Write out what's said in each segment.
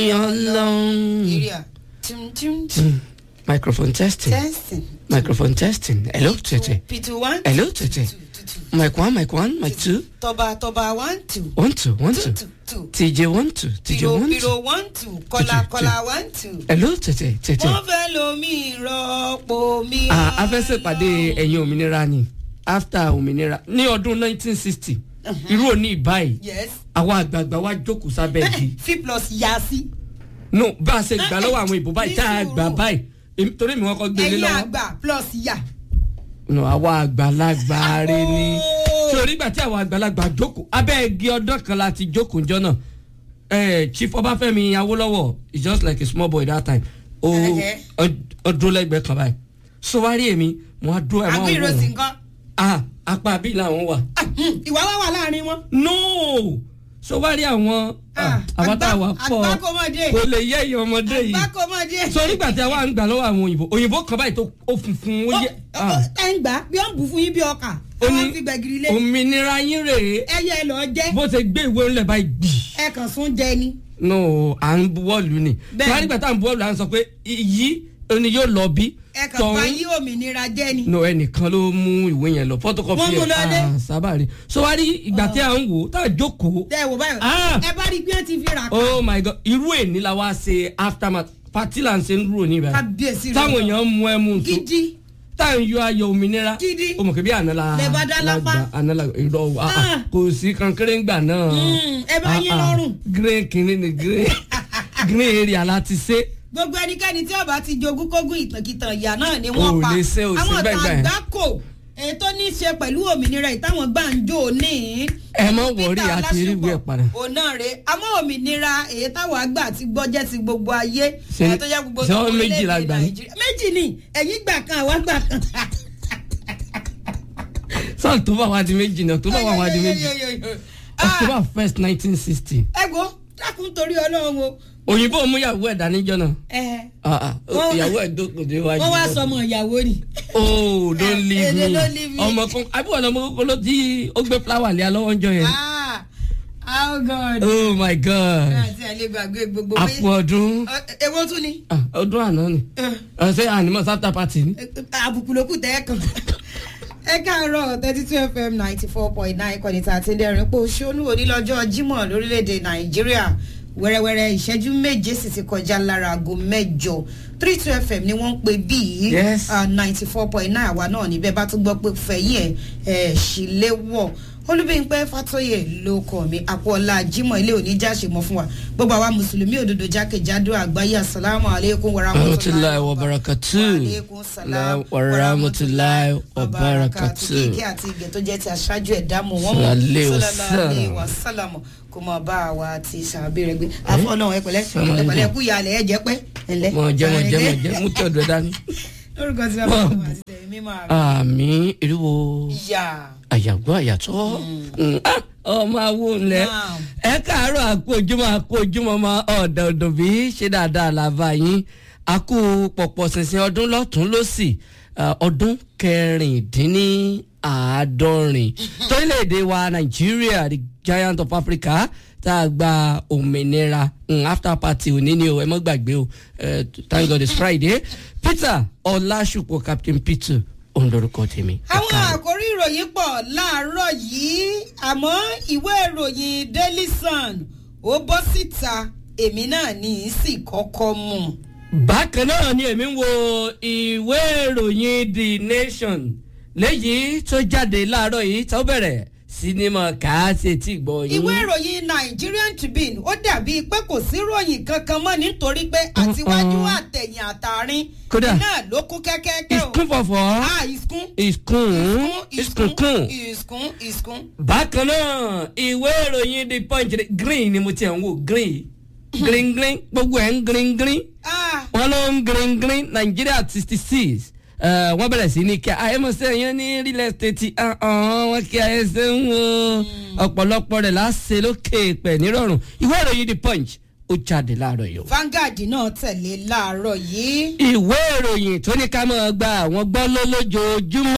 ọlọ́run. area tim tim tim microphone testing testing microphone testing hello tètè p2 one hello tètè mic one mic one mic two tọba tọba one two one two one two two two tj one two tj piro one piro two one two kọla Two, two, kọla one two. hello tètè tètè. wọ́n fẹ́ lomi rọ́pò mi. Ah, a fẹ́ ṣèpàdé ẹ̀yin òmìnira ni after òmìnira ní ọdún 1960 irú òní ìbáyìí yes àwọn àgbààgbà wa jókòó sábẹ́ igi c plus yasi. no bá a ṣe gbà lọ́wọ́ àwọn ìbò báyìí tá a gbà báyìí èmi- torí mi wọn kọ́ gbélé ẹ̀yin lọ́wọ́ àgbà plus ya. no àwa àgbàlagbà rẹ ni Oh. sórí ìgbà tí àwọn àgbàlagbà jókòó abẹ́ igi ọdún kan láti jókòó njọ́ náà eh, chief ọbáfẹ́mi awólọ́wọ̀ is just like a small boy that time o Ẹhẹ́. ọdún lẹ́gbẹ̀ẹ́ kan báyìí so wá rí èmi mo á dúró ẹ̀ àgbé wọ́n ìrọsì nǹkan. ah apá bí làwọn wà Ah, hmm, ìwà wà wà láàrin wọn. no so wá rí àwọn Ah, àwọn tá a wà àgbá- pọ̀ àgbákòmọdé. kò lè yẹ ìyẹn ọmọdé yìí àgbákòmọdé. so nígbà tí a wà ń gbà lọ́wọ́ àwọn òyìnbó òyìnbó kan báyìí tó ó funfun ó yẹ ah, ẹ ń gbà bí wọ́n bù fún yín bí ọkà. ó wọ́n ní fi gbẹ̀gìrì lé. òmìnira yín rèé ẹyẹ ẹ lọ jẹ́. bó ṣe gbé ìwé ńlẹ̀ báyìí gbì ẹ kàn sún jẹ ni. no à ń buwọ́lù ni Bẹ́ẹ̀. tí wọ́n nígbà tá à ń buwọ́lù à ń sọ pé iyì ni yóò lọ bí ẹ kàn bá yí òmìnira jẹ́ ni. no ẹnìkan ló mú ìwé yẹn lọ photocopy Wọ́n mú lọ dé. ah sábà rí so wá rí ìgbà tí à ń wò tá à jókòó ẹ wò báyìí. Ah. ẹ bá rí bí wọ́n ti fi rà pa. oh my god irú èní la wá ṣe aftermath party là ń ṣe ń dúró ní ibà kábíyèsí rẹ. táwọn èèyàn mú ẹmu nso gidi. tá à ń yọ ayọ̀ òmìnira Gidi. o mọ̀ kí bí àná la Lẹ bá dá lápá. la gbà, àná la irọ́ wa Ah. kò sí kankéré ń gbà náà Mm, ẹ bá yín lọ́rùn. green kìíní ni green green area la ti ṣe gbogbo ẹnikẹ́ni tí ọba ti jogún kógún ìtànkìtàn ìyá náà ni O wọ́n ò pa lè ṣe, o sì àwọn bẹ́ẹ̀ gbà yẹn. tàgbákò èyí tó ní í ṣe pẹ̀lú òmìnira ìtàwọn gbàǹjo ní. Ẹ má wọrí, Peter a ti rí ìwé ẹ̀ padà. òun náà rè àmọ́ òmìnira èyí táwọn àgbà ti gbọ́ jẹ́ ti gbogbo ayé Ṣé- èyí tó jẹ́ gbogbo ṣé wọ́n tó méjì la orílẹ̀-èdè gbà ní? Nàìjíríà. méjì ni ẹ̀yìn gbà kan àwa gbà kan. sọ́ọ̀ tó bá wá di méjì náà tó bá wá wá di méjì Ah, october first nineteen sixty ẹ wo dákun torí ọlọ́run o. òyìnbó mú ìyàwó ẹ̀ dání jọ náà ẹ Ah, ah, Wọ́n- ìyàwó ẹ̀ dókòó dé wájú wọ́n wá sọmọ ìyàwó ni. oh don't leave Eh, me they don't leave me. ọmọ kan àbí wọn ọmọ kókó ló ti ó gbé flower lé alọ́wọ́ ń jọ yẹn Ah, oh God. oh my god àti àlè gbàgbé gbogbo àpò ọdún Ẹ- èwo tún ni Ah, ọdún àná ni Ẹ, ṣé ànímọ̀ sáfta party ni. ẹ, àbùkù ló kù tẹ́ ẹ kàn. ẹ káàárọ̀ thirty two fm ninety four point nine kọ́ni tá a ti dẹ́rìn pé oṣooṣù onílọ́jọ́ jímọ̀ lórílẹ̀‐èdè nàìjíríà wẹ́rẹ́wẹ́rẹ́ ìṣẹ́jú méje sì ti kọjá lára aago mẹ́jọ three two fm ni wọ́n ń pè bíi Yes. ninety four point nine àwa náà níbẹ̀ bá tún gbọ́ pé fẹ̀yìn ẹ̀ ẹ̀ ṣíléwọ̀ olúbíńpẹ́ fàtóyè ló kọ́ mi àpọ̀ọ́lá jimoh ilé oníjà ṣe mọ́ fún wa gbogbo àwa mùsùlùmí òdodo jákèjádò àgbáyé asalaamu aleykum Warahmatullahi wabarakatuh. Waalaikum salam Wa rahmatullahi wabarakatuh. kíkẹ́ àti ìgẹ̀ tó jẹ́ ti aṣáájú ẹ̀dá mọ̀ wọ́n Sallallahu mọ̀ wasallam. wa sálàmù kó máa bá àwa ti sàbí rẹ gbé afọ́nà ẹ̀pẹ̀lẹ́ ẹ̀pẹ̀lẹ́ ẹ̀kú ìyàlẹ̀ ẹ̀jẹ̀ pẹ́ ẹ̀lẹ́. mọ jẹ mọ jẹ mọ jẹ mú tí ọdọ dání. lórúkọ tí wọn bá wọn àti tẹ̀mí mímọ́ àrùn. àmì ìrúwo ìyá àyàgbọ́ àyàtọ̀ ọmọ awo ńlẹ̀ Naam. ẹ káàárọ̀ àkó ojúmọ́ àkó ojúmọ́ ọmọ ọ̀dọ̀ ọ̀dọ̀ bí ṣe dáadáa làbá yín àkó pọ̀pọ̀ ṣìnṣìn ọdún lọ́tún lọ́sì ah, ọdún kẹrìndínláàádọ́rin torílẹ̀-èdè wa nàìjíríà the giant of africa tá a gba òmìnira mm, after party òní ni o ẹ mọ́ gbàgbé o eh, thank god it's friday peter ọlásùpọ̀ captain peter òun lorúkọ tèmi. Ẹ àwọn káàárọ̀. àkórí ìròyìn pọ̀ láàárọ̀ yìí àmọ́ ìwé ìròyìn daily sun ó bọ́ síta èmi náà ní í sì kọ́kọ́ mú. bákan náà ni èmi ń wo ìwé ìròyìn the nation léyìí tó jáde láàárọ̀ yìí tó bẹ̀rẹ̀ sinimá kàásì tí gbọ́ yín. ìwé ìròyìn nigerian tribune ó dàbí pé kò sí ròyìn kankan mọ́ nítorí pé àtiwájú àtẹ̀yìn àtàrin Kódà. náà ló kún kẹ́kẹ́kẹ́ o. ìskún fọ̀fọ̀ ah ìskún ìskún ìskún ìskún ìskún. bákan náà ìwé ìròyìn the punch green ni mo ti ẹ̀ ń wò green green green gbogbo ẹ̀ ń green green ah wọn ló ń green green nigeria sixty six wọ́n bẹ̀rẹ̀ sí ní kí ayémọ̀sẹ́ yẹn ní real estate wọ́n kí ayéṣẹ́ ń wo ọ̀pọ̀lọpọ̀ rẹ̀ láṣẹ lókè pẹ̀ nírọ̀rùn ìwé ìròyìn the punch ó jáde láàárọ̀ yìí o. vanguard náà tẹ̀lé láàárọ̀ yìí. ìwé ìròyìn tó ní ká máa gba àwọn gbọ́ ló lójoojúmọ́.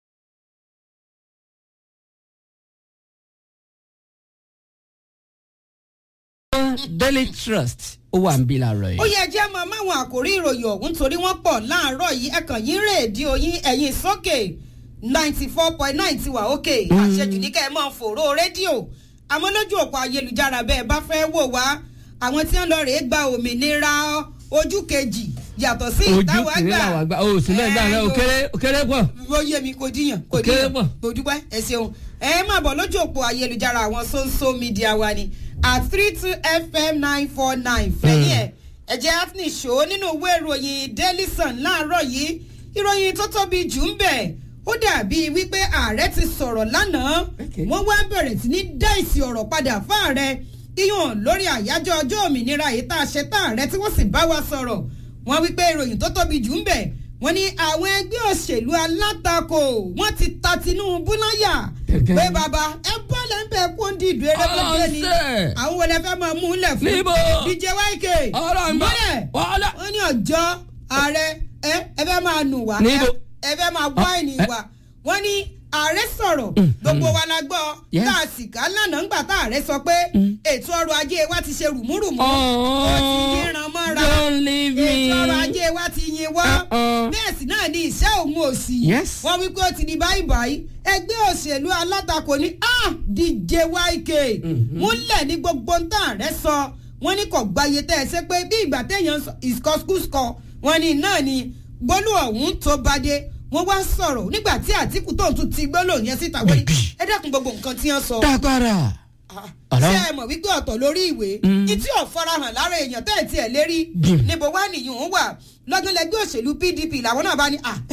daily trust ó wà ń bí làárọ̀ ó yìí. yẹ jẹ́ máa máwọn àkórí ìròyìn ọ̀hún torí wọ́n pọ̀ láàárọ̀ yìí ẹ̀kàn yín rédíò yín ẹ̀yìn sókè ninety four point nine ti wà òkè àṣejù ní kẹ́ ẹ máa fòró rédíò àmọ́ lójú òpó ayélujára bẹ́ẹ̀ bá fẹ́ wò wá àwọn tí wọ́n lọ rèé gba òmìnira ojú kejì yàtọ̀ sí ojú ìtawà kìíní gbà làwọn àgbà ó sì náà gbà náà òkèrè òkèrè pọ̀. ó yé mi kò díyàn kò Kéré díyàn pọ̀. kò dúpẹ́ ẹ ṣeun ẹ máa bọ̀ lójú òpó ayélujára àwọn social media wa ni at three two fm nine four nine fẹ̀yìn ẹ̀ ẹ̀jẹ̀ afni show nínú ìwé ìròyìn daily sun láàárọ̀ yìí ìròyìn tó tóbi jù ń bẹ̀ ó dàbí wípé ààrẹ ti sọ̀rọ̀ lánàá Okay. wọ́n wá bẹ̀rẹ̀ sí ní dá ìsì ọ̀rọ̀ padà fún ààrẹ iyàn lórí àyájọ́ ọjọ́ òmìnira yìí tá a ṣe tá ààrẹ tí wọ́n sì bá wa sọ̀rọ̀ wọ́n wípé ìròyìn tó tóbi jù ń bẹ̀ wọ́n ní àwọn ẹgbẹ́ òṣèlú alátakò wọ́n ti ta Tinubu láyà Gẹ́gẹ́. pé bàbá ẹ bọ́ lẹ́ ń bẹ̀ kó ń di ìdú erébẹ́tẹ́ ni Ọ̀sẹ̀. àwọn wọlé fẹ́ máa mú un lẹ̀ fún Níbo? DJ YK ọ̀rọ̀ ń bọ̀ mọ́lẹ̀ wàhálà. wọ́n ní ọjọ́ ààrẹ ẹ ẹ fẹ́ máa nù wá Níbo? ẹ fẹ́ máa wáìnì ẹ- wá wọ́n ní ààrẹ sọ̀rọ̀ gbogbo wa la gbọ́ Yes. tá a sì ká lánàá ńgbà tá ààrẹ sọ pé ètò ọrọ̀ ajé wa ti ṣe rùmúrùmú ó ti yíran mọ́ra don't leave ètò ọrọ̀ me. ajé wa ti yin wọ́ Uh-uh. bẹ́ẹ̀ sì náà ni iṣẹ́ òun ò sí Yes. wọ́n wí pé ó ti di báyìí báyìí ẹgbẹ́ òṣèlú alátakò ní ah DJ YK múlẹ̀ ní gbogbo ń tàn rẹ sọ wọ́n ní kò gbáyé tẹ́ ẹ ṣe pé bí ìgbà téèyàn sọ ìskọ́skúskọ wọ́n ní náà ni gbólú ọ̀hún tó bá dé wọ́n wá sọ̀rọ̀ nígbà tí Àtíkù tó ń tún ti gbólú yẹn síta wọ́n ní Bẹ́ẹ̀bì. ẹ dẹ́kun gbogbo nǹkan tí wọ́n sọ dágbára. Ọ̀rọ̀. ṣé ẹ mọ̀ wípé ọ̀tọ̀ lórí ìwé Mm. ìtí ò farahàn lára èèyàn tẹ́ ẹ̀ tiẹ̀ lérí Jim. níbo wá nìyí ń wà lọ́gán lẹ́gbẹ́ òṣèlú PDP làwọn náà bá ní à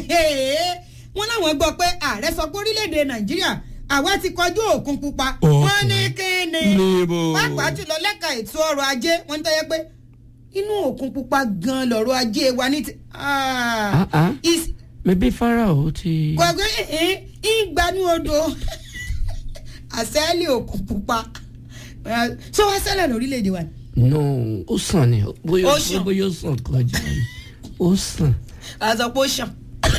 wọ́n láwọn gbọ́ pé ààrẹ sọ pé orílẹ̀-èdè Nàìjíríà àwa ti kọjú òkun pupa Okay. wọ́n ní kíni Níbo? pàápàá jùlọ lẹ́ka ètò ọrọ̀ ajé wọ́n ń tẹ́yẹ pé inú òkun pupa gan lọ́rọ̀ ajé wa ní ti Ah, ah. is- maybe Pharaoh ti. gbọ̀ngàn ìgbà ní odò àṣẹ́lì òkun pupa ṣé wàá ṣẹlẹ̀ lórílẹ̀‐èdè wa ni. no ó sàn ni bóyá Ó sàn. bóyá ó sàn kọjá ni ó sàn. àzọ pé ó ṣàn.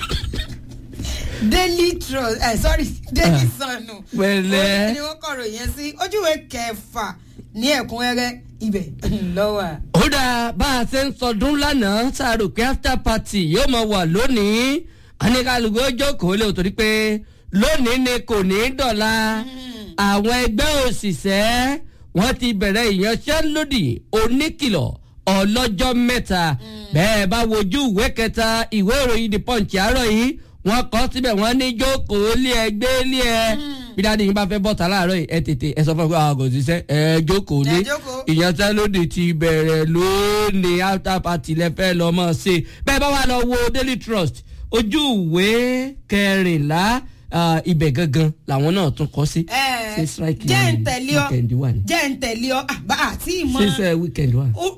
daily trust ẹ sorry daily sun nù. Pẹ̀lẹ́. ó ní wọ́n kọ̀rọ̀ yẹn sí ojúwe kẹfà ní ẹ̀kúnrẹ́rẹ́ ibẹ̀ lọ́wọ́. ó dáa bá a ṣe ń sọdún lánàá tá a rò pé after party yóò máa wà lónìí aníkàlùkù ó jókòó lé o torí pé lónìí ni kò ní í dọ̀la àwọn ẹgbẹ́ òṣìṣẹ́ wọ́n ti bẹ̀rẹ̀ ìyanṣẹ́lódì oníkìlọ̀ ọlọ́jọ́ mẹ́ta bẹ́ẹ̀ bá wojú ìwé kẹta ìwé ìròyìn the punch àárọ̀ yìí wọ́n kọ́ síbẹ̀ wọ́n ní jókòó lé ẹ gbé lé ẹ bí dáadé yín bá fẹ́ bọ́ta láàárọ̀ yìí ẹ tètè ẹ sọ fún mi pé àwọn kò ṣiṣẹ́ ẹ jókòó lé Ẹ jókòó. ìyanṣẹ́lódì ti bẹ̀rẹ̀ lónìí after party lẹ́fẹ́ lọ mọ̀ ṣe bẹ́ẹ̀ bá wà lọ wo daily trust ojú ìwé kẹrìnlá ah, ibẹ̀ gangan làwọn náà tún kọ́ sí. ṣé strike jẹ́ ń ni tẹ̀lé ọ weekend wà ní. jẹ́ ń tẹ̀lé ọ àbá àti ìmọ̀. ṣé ṣe weekend wà. Ó-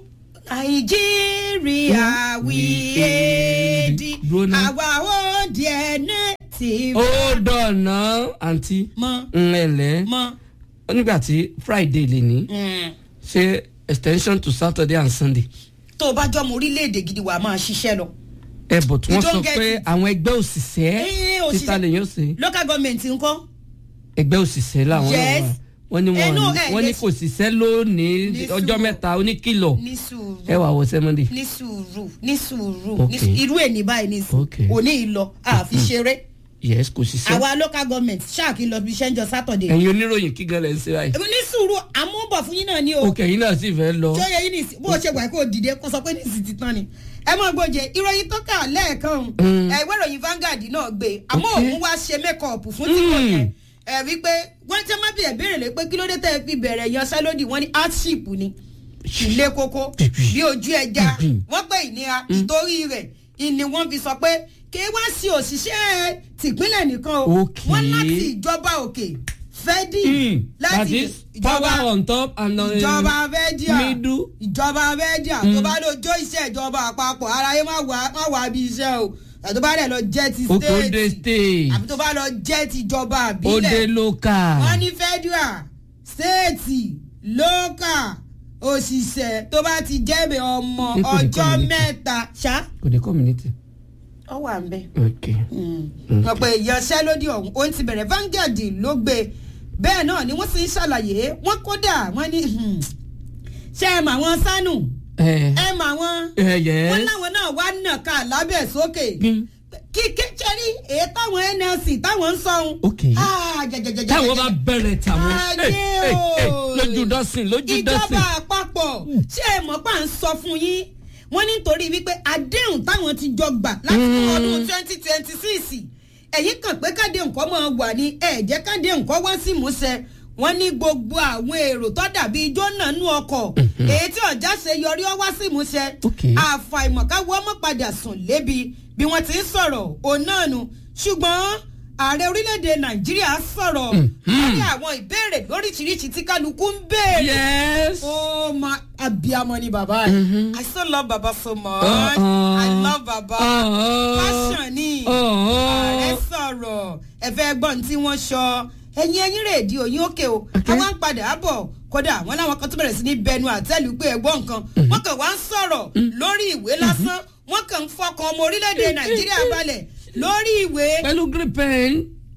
nàìjíríà wí èdè Dúró ná. àwa ó di ẹni tí ó dọ̀nà àǹtí mọ ńlẹ̀ mọ. nígbà tí friday lè ní ṣe extension to saturday and sunday tó o bá jọmọ orílẹ̀-èdè gidi wàá máa ṣiṣẹ́ lọ. ẹ bọ̀ tí You wọ́n sọ don't get pé it. àwọn ẹgbẹ́ òṣìṣẹ́ Eh, títa òṣìṣẹ́. lèyàn ṣe local government ńkọ́. ẹgbẹ́ òṣìṣẹ́ làwọn náà Yes. wà wọ́n ní Eh, no, wọ́n eh, wọ́n ní ní kò ṣiṣẹ́ lónìí ní ọjọ́ sùúrù. mẹ́ta oníkìlọ̀ ní sùúrù ẹ wà wọ sẹ́mọ́ndì. ní sùúrù ní sùúrù Ok. ní sùúrù. irú ẹ̀ ní báyìí ní sùúrù Ok. òní ìlọ àfi ṣeré yes kò ṣiṣẹ́. àwa local government ṣáàkì lọ bí iṣẹ́ ń jọ Saturday. ẹ̀yin oníròyìn kí gan lẹ̀ ń ṣe báyìí. ní sùúrù àmúbọ̀ fún yín náà ní o. òkè yín náà sì fẹ́ lọ. tí ó yẹ yín nìsí bó o ṣe wà kó o dìde kó sọ pé nìsí ti tán ni. ẹ mọ gbòjè ìròyìn tó kà lẹ́ẹ̀kan Mm. ẹ ìwé ìròyìn Vanguard náà gbé àmọ́ Ok. òun wá ṣe mékọ̀ọ̀pù fún tìkọ̀ Mm. yẹn ẹ wí pé wọ́n ti máa bí ẹ̀ béèrè lé pé kí ló dé tẹ́ ẹ fi bẹ̀rẹ̀ yanṣẹ́lódì wọ́n ní hardship ni ilé kókó bí ojú ẹja wọ́n pè ìnira ìtorí rẹ̀ ìní wọ́n fi sọ pé kí wá sí òṣìṣẹ́ tìpínlẹ̀ nìkan o Ok. wọ́n láti ìjọba òkè fẹ́dí Mm, that láti is power on top and on ìjọba fẹ́díà middle. ìjọba fẹ́díà tó bá lọ jó iṣẹ́ ìjọba àpapọ̀ aráyé má wà má wà bí iṣẹ́ o àti tó bá dẹ̀ lọ jẹ́ ti okode stéètì state àbí tó bá lọ jẹ́ ti ìjọba ode àbílẹ̀ local. wọ́n ní fẹ́díà stéètì lókà òṣìṣẹ́ tó bá ti jẹ́bẹ̀ ọmọ Ní kò ní ọjọ́ community. mẹ́ta ṣá kò dé community. ọ wà ń bẹ̀ ok wọ́n pe ìyanṣẹ́lódì ọ̀hún ó ti bẹ̀rẹ̀ Vanguard ló gbé bẹ́ẹ̀ náà ni wọ́n sì ń ṣàlàyé wọ́n kódà wọ́n ní hmm, ṣé ẹ mà wọn sánù ẹ ẹ mà wọn ẹ wọn yẹ láwọn náà wá nàka lábẹ́ sókè kíkẹ́ sẹ́rí èyí táwọn nlc táwọn ń sọ̀hún. Ok. Ah, jẹjẹjẹjẹ. táwọn bá bẹ̀rẹ̀ tàwọn Ayé ẹ, ẹ, ẹ, o. lójú dọ́sìn lójú ìjọba dọ́sìn. àpapọ̀ ṣé ẹ mọ̀ pa ń sọ fún yín wọ́n nítorí wípé àdéhùn táwọn ti jọ gbà láti fún ọdún twenty twenty six ẹ̀yìn kan pé káde nǹkan máa wà ní ẹ̀jẹ̀ káde nǹkan wá sí ìmúṣẹ wọ́n ní gbogbo àwọn èrò tó dàbí ijó náà nú ọkọ̀ èyí tí ọ̀já ṣe yọrí ọ wá sí ìmúṣẹ Ok. àfàìmọ̀ káwọ́ mọ́ padà sùn lébi bí wọ́n ti ń sọ̀rọ̀ òun náà nu ṣùgbọ́n ààrẹ orílẹ̀-èdè nàìjíríà sọ̀rọ̀ lórí àwọn ìbéèrè lóríṣiríṣi tí kálukú ń béèrè. yes. Oh my abiyamọ ni baba yìí. I still love baba so much. Uh-uh. I love baba. Uh-uh. Passion ni. Uh-uh. Ààrẹ sọ̀rọ̀ ẹ̀fẹ̀ gbọ́n tí wọ́n sọ. Ẹ̀yin ẹ̀yin rèédi òyìn òkè o. Okay. Àwọn ń padà bọ̀ kódà wọn láwọn kan tó bẹ̀rẹ̀ sí ní bẹnu àtẹ́lù pé ẹ̀gbọ́n nǹkan. Wọ́n kàn wá ń sọ̀rọ̀ lórí ìwé lásán. Wọ́n kàn ń fọkàn ọmọ orílẹ̀-èdè Nàìjíríà balẹ̀ lórí ìwé. pẹ̀lú green pen.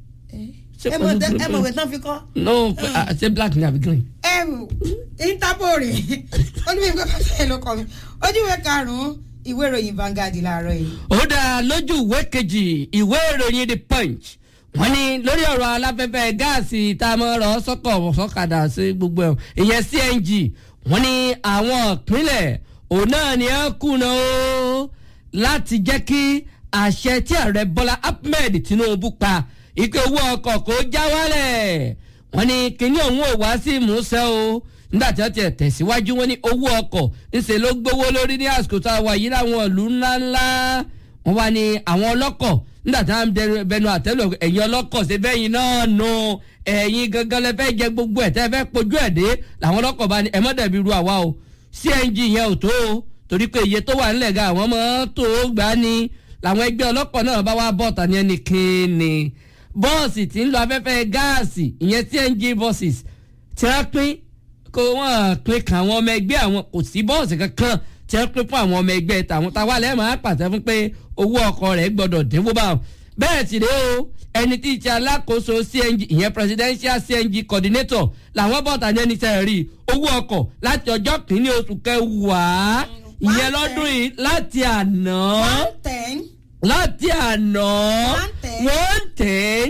Ṣé Ẹ mọ̀ pẹ̀lú tẹ́- green ẹ pen? mọ̀ ìwé tán fi kọ́. no pe- ah, ṣé black ni àbí green. ẹrù interpol rè olùwé ìwé pàṣẹ ló kọ mi ojúwe karùnún ìwé ìròyìn Vanguard láàárọ̀ yìí. ó dáa lójú ìwé kejì ìwé ìròyìn the punch wọ́n ní lórí ọ̀rọ̀ aláfẹ́fẹ́ gáàsì tá a mọ̀ ọ̀rọ̀ sọ́kọ̀ sọ́kadà sí gbogbo ẹ̀ ìyẹn cng wọ́n ní àwọn ìpínlẹ̀ òun náà ni ẹ kùnà o láti jẹ́ kí àṣẹ tí ààrẹ bọ́lá ahmed tinubu pa ìpè owó ọkọ̀ kó já wálẹ̀ wọ́n ní kinní ọ̀hún ò wá sí ìmúṣẹ o nígbà tí wọ́n ti tẹ̀síwájú wọ́n ní owó ọkọ̀ ńṣe ló gbówó lórí ní àsìkò tá a wà yìí láwọn ìlú ńláńlá wọ́n wá ní àwọn ọlọ́kọ̀ nígbà tí wọ́n bẹnu- bẹnu àtẹ́lù ẹ̀yin ọlọ́kọ̀ ṣe bẹ́yìn náà nù ẹ̀yin gangan lẹ fẹ́ jẹ gbogbo ẹ̀ tẹ́ fẹ́ pojú ẹ̀ dé làwọn ọlọ́kọ̀ bá ní ẹ mọ́ dẹ̀bi ru àwa o cng yẹn ò tó o torí pé iye tó wà nílẹ̀ ga àwọn ọmọ tó gbà ní làwọn ẹgbẹ́ ọlọ́pọ̀ náà bá wá bọ̀ tani ẹni kíni bọ́ọ̀sì tí ń lo afẹ́fẹ́ gáàsì ìyẹn cng buses tí wọ́n pín kó wọ́n pín kan àwọn ọmọ ẹgbẹ́ àwọn kò sí bọ́ọ̀sì kankan tí wọ́n pín fún àwọn ọmọ ẹgbẹ́ tàwọn táwa lẹ́ẹ̀ máa pàṣẹ fún pé owó ọkọ̀ rẹ̀ gbọ́dọ̀ dínwó bá wọn. bẹ́ẹ̀ sì rèé o ẹni tí í ṣe alákòóso cng ìyẹn presidential cng coordinator làwọn bọ́ọ̀tà ní ẹni sẹ́ẹ̀ rí owó ọkọ̀ láti ọjọ́ kìíní oṣù kẹwàá ìyẹn lọ́dún yìí láti àná one ten láti àná One ten. one ten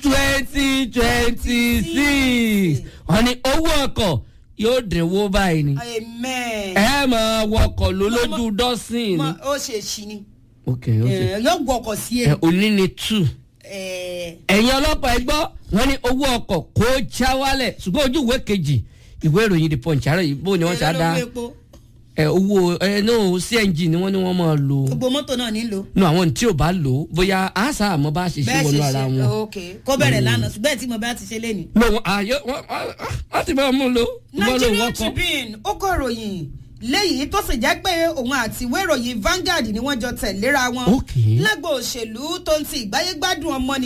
twenty twenty six wọ́n ní owó ọkọ̀ yóò dínwó báyìí ni amen. ẹ máa wọkọ̀ ló lójú dọ́sìn ni. Mọ- ó ṣe ṣì ni ok ok Eh, yóò gbọ́ ọkọ̀ sí ẹ ẹ. òní ni two Eh, ẹ̀yin ọlọ́pàá ẹ gbọ́ wọ́n ní owó ọkọ̀ kó já wálẹ̀ ṣùgbọ́n ojú ìwé kejì ìwé ìròyìn the punch àárọ̀ yìí bó ni wọ́n ṣe á èló dá lówó epo? ẹ owó ẹ no cng ni wọ́n ní wọ́n máa lò gbogbo mọ́tò náà nílò. no àwọn tí ò bá lò ó bóyá àṣà àmọ́ bá ṣe ṣe bẹ́ẹ̀ wọnú ṣe ara ṣe wọn. ok kó bẹ̀rẹ̀ lánàá ṣùgbọ́n tí mo bá ti ṣe lé ní. no wọn àyọ wọn wọn ti bá mú un lò wọn lò Nigerian wọn kọ. Tribune ó kọ ròyìn léyìí tó sì jẹ́ pé òun àti ìwé ìròyìn Vanguard ni wọ́n jọ tẹ̀léra wọn Ok. lágbo òṣèlú tó ń ti ìgbáyégbádùn ọmọ